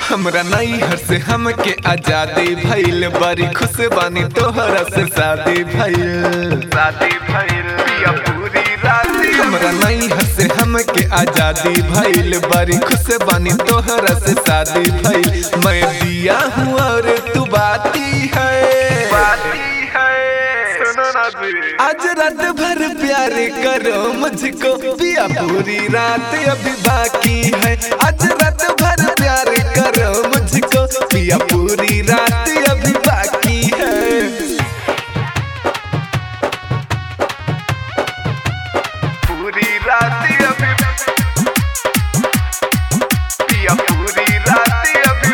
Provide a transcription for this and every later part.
हमरा नैहर से हमके आजादी भइल बड़ी खुश बानी तोहरा से शादी भइल शादी भइल पिया पूरी राती हमरा नैहर से हमके आजादी भइल बड़ी खुश बानी तोहरा से शादी भइल मैं दिया हूँ और तू बाती है बाती है सुनो ना जी आज रात भर प्यार करो मुझको पिया पूरी रात अभी बाकी है आज रात भर प्यार करो मुझको पिया पूरी रात अभी बाकी है पूरी राती अभी पिया पूरी राती अभी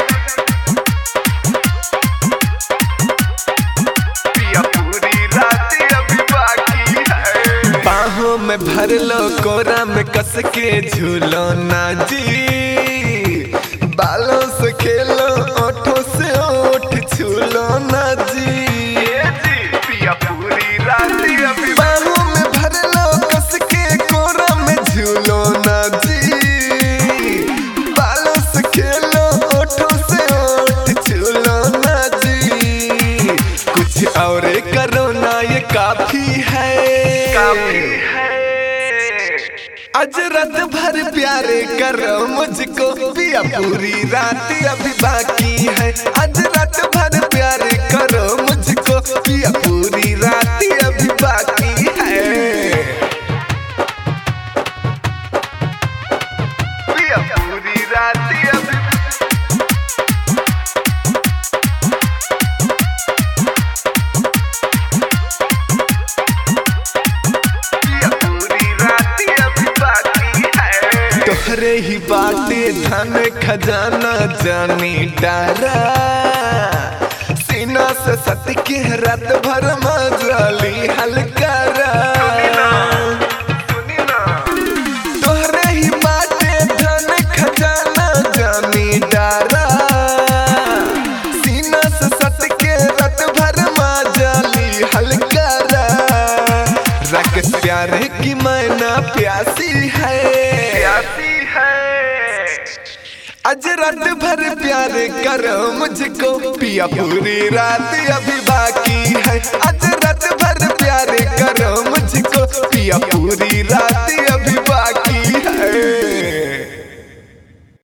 पिया पूरी राती अभी बाकी है बाहों में भर लो कोरा में कस के झूलो ना जी बालों से खेलो ओठों से ओठ छूलो ना जी ये जी पिया पूरी राती अभी बाहों में भर लो कस के कोरा में झूलो ना जी बालों से खेलो ओठों से ओठ छूलो ना जी कुछ और करो ना ये काफी है काफी है आज रात भर प्यार करो मुझको पिया पूरी रात अभी बाकी है आज रात भर प्यार करो मुझको पिया पूरी रात अभी बाकी है पिया पूरी राती अभी पिया पूरी राती अभी बाकी है तोहरे ही बाटे धन खजाना जानी डारा सीना से सत के रात भर मजाली हलकारा सुनी ना तोहरे ही बाटे धन खजाना जानी डारा सीना से सट के रत भर माजाली हलकारा रख प्यारे की मैना प्यासी है प्यासी है आज रात भर प्यार करो मुझको पिया पूरी रात अभी बाकी है आज रात भर प्यार करो मुझको पिया पूरी रात अभी बाकी है